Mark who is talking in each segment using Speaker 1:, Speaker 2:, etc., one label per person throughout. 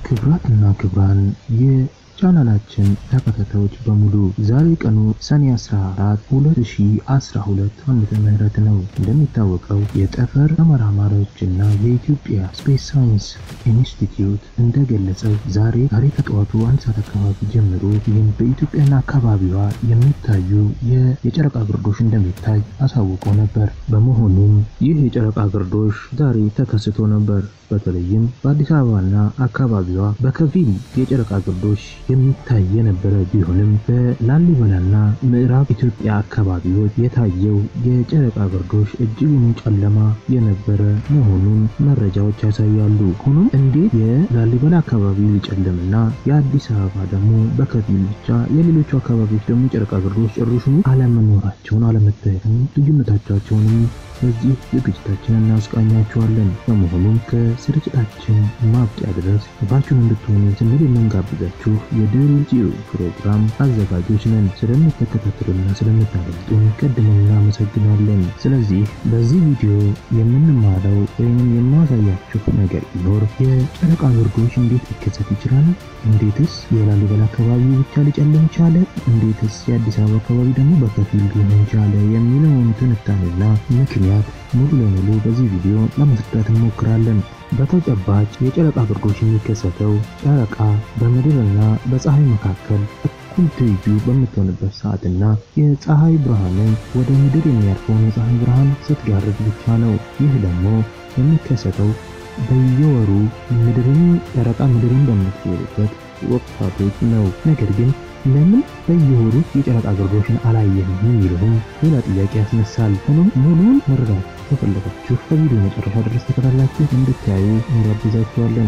Speaker 1: ክብራትና ክብራን የቻናላችን ተከታታዮች በሙሉ ዛሬ ቀኑ ሰኔ 14 2012 ዓመተ ምህረት ነው። እንደሚታወቀው የጠፈር ተመራማሪዎችና የኢትዮጵያ ስፔስ ሳይንስ ኢንስቲትዩት እንደገለጸው ዛሬ ዛሬ ከጠዋቱ አንድ ሰዓት አካባቢ ጀምሮ ይህም በኢትዮጵያና አካባቢዋ የሚታዩ የጨረቃ ግርዶሽ እንደሚታይ አሳውቆ ነበር። በመሆኑም ይህ የጨረቃ ግርዶሽ ዛሬ ተከስቶ ነበር። በተለይም በአዲስ አበባና አካባቢዋ በከፊል የጨረቃ ግርዶሽ የሚታይ የነበረ ቢሆንም በላሊበላና ምዕራብ ኢትዮጵያ አካባቢዎች የታየው የጨረቃ ግርዶሽ እጅጉን ጨለማ የነበረ መሆኑን መረጃዎች ያሳያሉ። ሆኖም እንዴት የላሊበላ አካባቢ ሊጨልምና የአዲስ አበባ ደግሞ በከፊል ብቻ የሌሎቹ አካባቢዎች ደግሞ የጨረቃ ግርዶሽ ጭራሹኑ አለመኖራቸውን አለመታየቱን ልዩነቶቻቸውንም በዚህ ዝግጅታችን እናስቃኛችኋለን። በመሆኑም ከስርጭታችን ማብቂያ ድረስ ባችሁን እንድትሆኑ ስንል የምንጋብዛችሁ የድል ጂኦ ፕሮግራም አዘጋጆች ነን። ስለምትከታተሉና ስለምታደምጡን ቀድመን እናመሰግናለን። ስለዚህ በዚህ ቪዲዮ የምንማረው ወይም የማሳያችሁ ነገር ቢኖር የጨረቃ ግርዶሽ እንዴት ሊከሰት ይችላል፣ እንዴትስ የላሊበላ አካባቢ ብቻ ሊጨልም ቻለ፣ እንዴትስ የአዲስ አበባ አካባቢ ደግሞ በከፊል ሊሆን ቻለ የሚለውን ትንታኔና ምክንያት ሙሉ ለሙሉ በዚህ ቪዲዮ ለማስረዳት እንሞክራለን። በተጨባጭ የጨረቃ ግርዶሽ የሚከሰተው ጨረቃ በምድርና በፀሐይ መካከል እኩል ትይዩ በምትሆንበት ሰዓትና የፀሐይ ብርሃንን ወደ ምድር የሚያርፈውን የፀሐይ ብርሃን ስትጋርድ ብቻ ነው። ይህ ደግሞ የሚከሰተው በየወሩ ምድርን ጨረቃ ምድርን በምትዞርበት ወቅታቶች ነው። ነገር ግን ለምን በየወሩ የጨረቃ ግርዶሽን አላየንም የሚለውም ሌላ ጥያቄ ያስነሳል። ሆኖም ሙሉውን መረዳት ከፈለጋችሁ ከቪዲዮ መጨረሻ ድረስ ተከታትላችሁ እንድታዩ እንጋብዛችኋለን።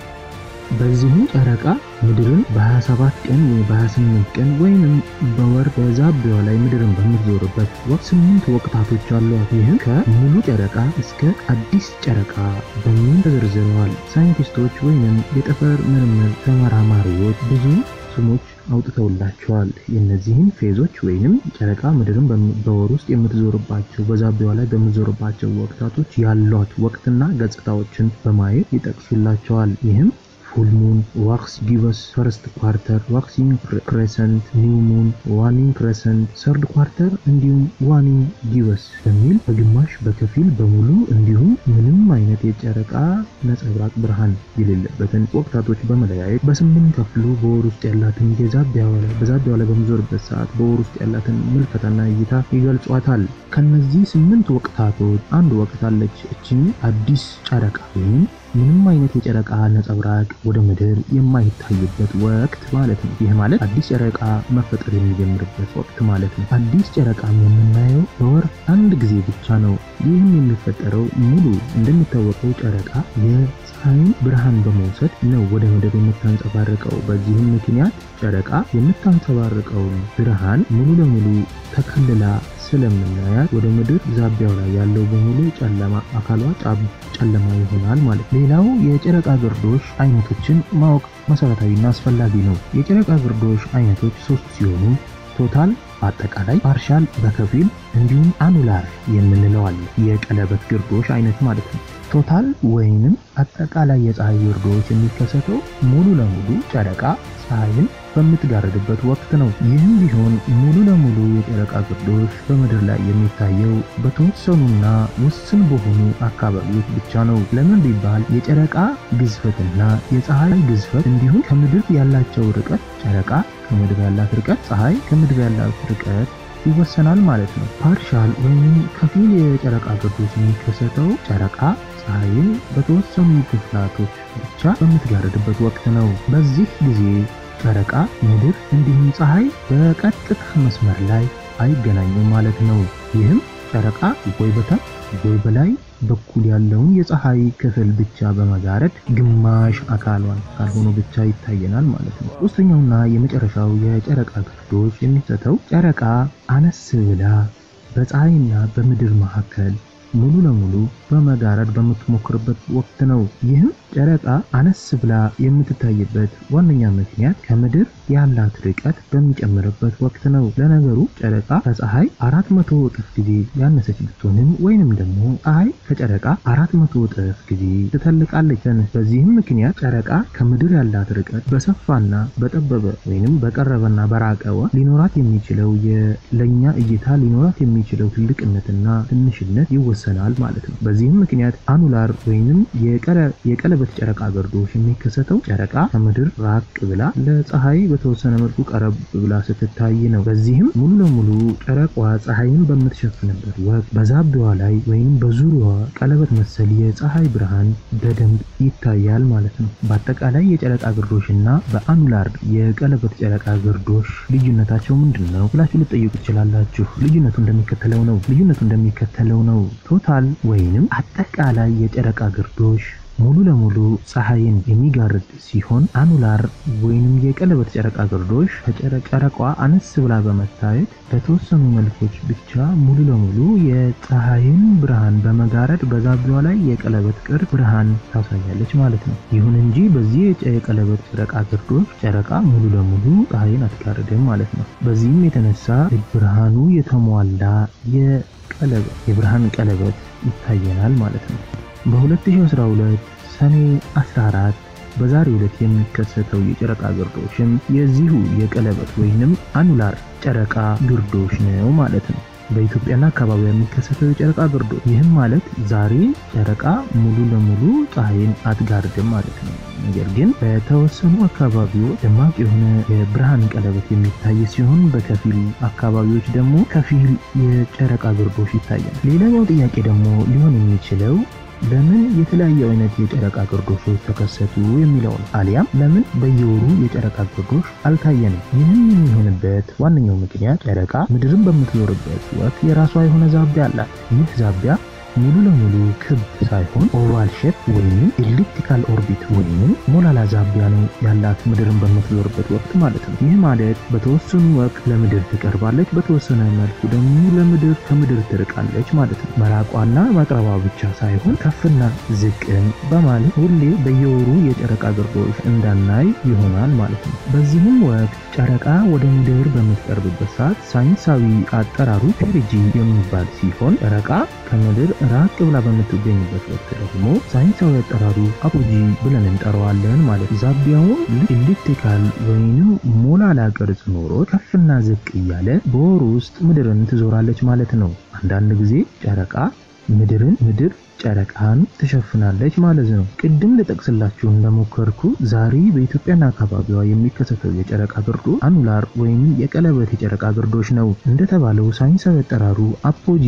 Speaker 1: በዚሁ ጨረቃ ምድርን በ27 ቀን ወይ በ28 ቀን ወይንም በወር በዛቢያዋ ላይ ምድርን በምትዞርበት ወቅት ስምንት ወቅታቶች አሏት። ይህም ከሙሉ ጨረቃ እስከ አዲስ ጨረቃ በሚል ተዘርዝረዋል። ሳይንቲስቶች ወይንም የጠፈር ምርምር ተመራማሪዎች ብዙ ስሞች አውጥተውላቸዋል። የእነዚህን ፌዞች ወይንም ጨረቃ ምድርን በወር ውስጥ የምትዞርባቸው በዛቢያዋ ላይ በምትዞርባቸው ወቅታቶች ያሏት ወቅትና ገጽታዎችን በማየት ይጠቅሱላቸዋል። ይህም ፉል ሙን፣ ዋክስ ጊቨስ፣ ፈርስት ኳርተር፣ ዋክሲንግ ክሬሰንት፣ ኒው ሙን፣ ዋኒንግ ክሬሰንት፣ ሰርድ ኳርተር እንዲሁም ዋኒንግ ጊቨስ በሚል በግማሽ በከፊል በሙሉ እንዲሁም ምንም አይነት የጨረቃ ነጸብራቅ ብርሃን የሌለበትን ወቅታቶች በመለያየት በስምንት ከፍሎ በወር ውስጥ ያላትን በዛቢያዋ ላይ በምዞርበት ሰዓት በወር ውስጥ ያላትን ምልከታና እይታ ይገልጿታል። ከነዚህ ስምንት ወቅታቶች አንድ ወቅት አለች። እችኝ አዲስ ጨረቃ ወይም ምንም አይነት የጨረቃ ነጸብራቅ ወደ ምድር የማይታይበት ወቅት ማለት ነው። ይህ ማለት አዲስ ጨረቃ መፈጠር የሚጀምርበት ወቅት ማለት ነው። አዲስ ጨረቃም የምናየው በወር አንድ ጊዜ ብቻ ነው። ይህም የሚፈጠረው ሙሉ እንደሚታወቀው ጨረቃ የፀሐይን ብርሃን በመውሰድ ነው ወደ ምድር የምታንጸባርቀው። በዚህም ምክንያት ጨረቃ የምታንጸባርቀውን ብርሃን ሙሉ ለሙሉ ተከልላ ስለምናያት ወደ ምድር ዛቢያው ላይ ያለው በሙሉ ጨለማ አካሏ ጨለማ ይሆናል ማለት ነው። ሌላው የጨረቃ ግርዶሽ አይነቶችን ማወቅ መሰረታዊና አስፈላጊ ነው። የጨረቃ ግርዶሽ አይነቶች ሶስት ሲሆኑ ቶታል አጠቃላይ፣ ፓርሻል በከፊል እንዲሁም አኑላር የምንለው አለ። የቀለበት ግርዶሽ አይነት ማለት ነው። ቶታል ወይንም አጠቃላይ የፀሐይ ግርዶሽ የሚከሰተው ሙሉ ለሙሉ ጨረቃ ፀሐይን በምትጋርድበት ወቅት ነው። ይህም ቢሆን ሙሉ ለሙሉ የጨረቃ ግርዶሽ በምድር ላይ የሚታየው በተወሰኑና ውስን በሆኑ አካባቢዎች ብቻ ነው። ለምን ቢባል የጨረቃ ግዝፈትና የፀሐይ ግዝፈት እንዲሁም ከምድር ያላቸው ርቀት ጨረቃ ከምድር ያላት ርቀት፣ ፀሐይ ከምድር ያላት ርቀት ይወሰናል ማለት ነው። ፓርሻል ወይም ከፊል የጨረቃ ግርዶሽ የሚከሰተው ጨረቃ ፀሐይን በተወሰኑ ክፍላቶች ብቻ በምትጋርድበት ወቅት ነው። በዚህ ጊዜ ጨረቃ፣ ምድር እንዲሁም ፀሐይ በቀጥታ መስመር ላይ አይገናኙም ማለት ነው። ይህም ጨረቃ ወይ በታች ወይ በላይ በኩል ያለውን የፀሐይ ክፍል ብቻ በመጋረድ ግማሽ አካሏን ካልሆነ ብቻ ይታየናል ማለት ነው። ሶስተኛውና የመጨረሻው የጨረቃ ግርዶሽ የሚሰተው ጨረቃ አነስ ብላ በፀሐይና በምድር መካከል ሙሉ ለሙሉ በመጋረድ በምትሞክርበት ወቅት ነው። ይህም ጨረቃ አነስ ብላ የምትታይበት ዋነኛ ምክንያት ከምድር ያላት ርቀት በሚጨምርበት ወቅት ነው። ለነገሩ ጨረቃ ከፀሐይ አራት መቶ እጥፍ ጊዜ ያነሰች ብትሆንም ወይንም ደግሞ ፀሐይ ከጨረቃ አራት መቶ እጥፍ ጊዜ ትተልቃለች። በዚህም ምክንያት ጨረቃ ከምድር ያላት ርቀት በሰፋና በጠበበ ወይንም በቀረበና በራቀወ ሊኖራት የሚችለው ለእኛ እይታ ሊኖራት የሚችለው ትልቅነትና ትንሽነት ይወሰናል ማለት ነው። በዚህም ምክንያት አኑላር ወይንም የቀለበት ጨረቃ ግርዶሽ የሚከሰተው ጨረቃ ከምድር ራቅ ብላ ለፀሐይ በተወሰነ መልኩ ቀረብ ብላ ስትታይ ነው። በዚህም ሙሉ ለሙሉ ጨረቃዋ ፀሐይን በምትሸፍንበት ወቅት በዛቢዋ ላይ ወይም በዙሪያዋ ቀለበት መሰል የፀሐይ ብርሃን በደንብ ይታያል ማለት ነው። በአጠቃላይ የጨረቃ ግርዶሽ እና በአኑላር የቀለበት ጨረቃ ግርዶሽ ልዩነታቸው ምንድን ነው ብላችሁ ልጠይቁ ትችላላችሁ። ልዩነቱ እንደሚከተለው ነው። ልዩነቱ እንደሚከተለው ነው። ቶታል ወይንም አጠቃላይ የጨረቃ ግርዶሽ ሙሉ ለሙሉ ፀሐይን የሚጋርድ ሲሆን አኑላር ወይንም የቀለበት ጨረቃ ግርዶሽ ከጨረቋ አነስ ብላ በመታየት በተወሰኑ መልኮች ብቻ ሙሉ ለሙሉ የፀሐይን ብርሃን በመጋረድ በዛቢዋ ላይ የቀለበት ቅርጽ ብርሃን ታሳያለች ማለት ነው። ይሁን እንጂ በዚህ የቀለበት ጨረቃ ግርዶሽ ጨረቃ ሙሉ ለሙሉ ፀሐይን አትጋርድም ማለት ነው። በዚህም የተነሳ ብርሃኑ የተሟላ የቀለበት የብርሃን ቀለበት ይታየናል ማለት ነው። በ2012 ሰኔ 14 በዛሬው ዕለት የሚከሰተው የጨረቃ ግርዶሽም የዚሁ የቀለበት ወይንም አኑላር ጨረቃ ግርዶሽ ነው ማለት ነው። በኢትዮጵያና አካባቢ የሚከሰተው የጨረቃ ግርዶሽ ይህም ማለት ዛሬ ጨረቃ ሙሉ ለሙሉ ፀሐይን አትጋርድም ማለት ነው። ነገር ግን በተወሰኑ አካባቢዎች ደማቅ የሆነ የብርሃን ቀለበት የሚታይ ሲሆን በከፊል አካባቢዎች ደግሞ ከፊል የጨረቃ ግርዶሽ ይታያል። ሌላኛው ጥያቄ ደግሞ ሊሆን የሚችለው ለምን የተለያዩ አይነት የጨረቃ ግርዶሾች ተከሰቱ የሚለው ነው። አሊያም ለምን በየወሩ የጨረቃ ግርዶሽ አልታየንም? ይህም የሚሆንበት ዋነኛው ምክንያት ጨረቃ ምድርን በምትዞርበት ወቅት የራሷ የሆነ ዛቢያ አላት። ይህ ዛቢያ ሙሉ ለሙሉ ክብ ሳይሆን ኦቫል ሼፕ ወይም ኤሊፕቲካል ኦርቢት ወይም ሞላላ ዛቢያ ነው ያላት ምድርን በምትዞርበት ወቅት ማለት ነው። ይህ ማለት በተወሰኑ ወቅት ለምድር ትቀርባለች፣ በተወሰነ መልኩ ደግሞ ለምድር ከምድር ትርቃለች ማለት ነው። መራቋና መቅረቧ ብቻ ሳይሆን ከፍና ዝቅን በማለት ሁሌ በየወሩ የጨረቃ ግርዶሽ እንዳናይ ይሆናል ማለት ነው። በዚህም ወቅት ጨረቃ ወደ ምድር በምትቀርብበት ሰዓት ሳይንሳዊ አጠራሩ ፔሪጂ የሚባል ሲሆን ጨረቃ ከምድር ራቅ ብላ በምትገኝበት ወቅት ደግሞ ሳይንሳዊ አጠራሩ አፖጂ ብለን እንጠራዋለን ማለት ዛቢያውን ኤሊፕቲካል ወይንም ሞላላ ቅርጽ ኖሮ ከፍና ዝቅ እያለ በወሩ ውስጥ ምድርን ትዞራለች ማለት ነው። አንዳንድ ጊዜ ጨረቃ ምድርን ምድር ጨረቃን ትሸፍናለች ማለት ነው። ቅድም ልጠቅስላችሁ እንደሞከርኩ ዛሬ በኢትዮጵያና አካባቢዋ የሚከሰተው የጨረቃ ግርዶሽ አኑላር ወይም የቀለበት የጨረቃ ግርዶሽ ነው። እንደተባለው ሳይንሳዊ አጠራሩ አፖጂ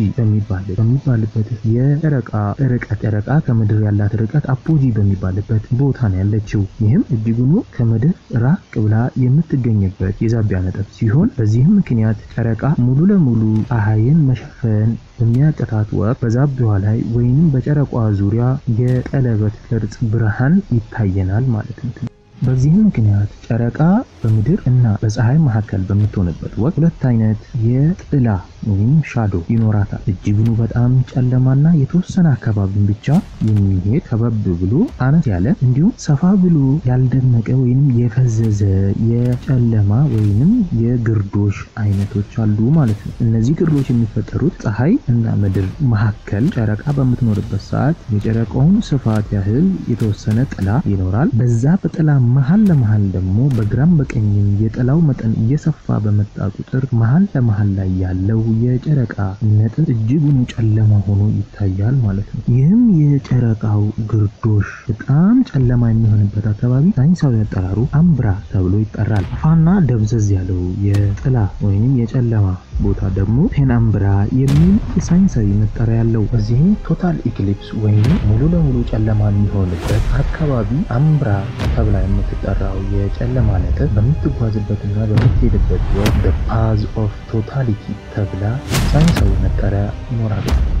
Speaker 1: በሚባልበት የጨረቃ ርቀት ጨረቃ ከምድር ያላት ርቀት አፖጂ በሚባልበት ቦታ ነው ያለችው። ይህም እጅጉኑ ከምድር ራቅ ብላ የምትገኝበት የዛቢያ ነጥብ ሲሆን በዚህም ምክንያት ጨረቃ ሙሉ ለሙሉ ፀሐይን መሸፈን በሚያቅታት ወቅት በዛቢዋ ላይ ወይም በጨረቋ ዙሪያ የቀለበት ቅርጽ ብርሃን ይታየናል ማለት ነው። በዚህም ምክንያት ጨረቃ በምድር እና በፀሐይ መካከል በምትሆንበት ወቅት ሁለት አይነት የጥላ ወይም ሻዶ ይኖራታል። እጅግኑ በጣም ጨለማና የተወሰነ አካባቢን ብቻ የሚሄድ ከበብ ብሎ አነስ ያለ እንዲሁም ሰፋ ብሎ ያልደመቀ ወይም የፈዘዘ የጨለማ ወይንም የግርዶሽ አይነቶች አሉ ማለት ነው። እነዚህ ግርዶሽ የሚፈጠሩት ፀሐይ እና ምድር መካከል ጨረቃ በምትኖርበት ሰዓት የጨረቃውን ስፋት ያህል የተወሰነ ጥላ ይኖራል። በዛ በጥላ መሀል ለመሀል ደግሞ በግራም በቀኝም የጥላው መጠን እየሰፋ በመጣ ቁጥር መሀል ለመሀል ላይ ያለው የጨረቃ ነጥብ እጅጉን ጨለማ ሆኖ ይታያል ማለት ነው። ይህም የጨረቃው ግርዶሽ በጣም ጨለማ የሚሆንበት አካባቢ ሳይንሳዊ አጠራሩ አምብራ ተብሎ ይጠራል። አፋና ደብዘዝ ያለው የጥላ ወይም የጨለማ ቦታ ደግሞ ፔናምብራ የሚል የሳይንሳዊ መጠሪያ ያለው። በዚህም ቶታል ኢክሊፕስ ወይም ሙሉ ለሙሉ ጨለማ የሚሆንበት አካባቢ አምብራ ተብላ የምትጠራው የጨለማ ነጥብ በምትጓዝበትና በምትሄድበት ወቅት ፓዝ ኦፍ ቶታሊቲ ተብላ ሳይንሳዊ መጠሪያ ይኖራል።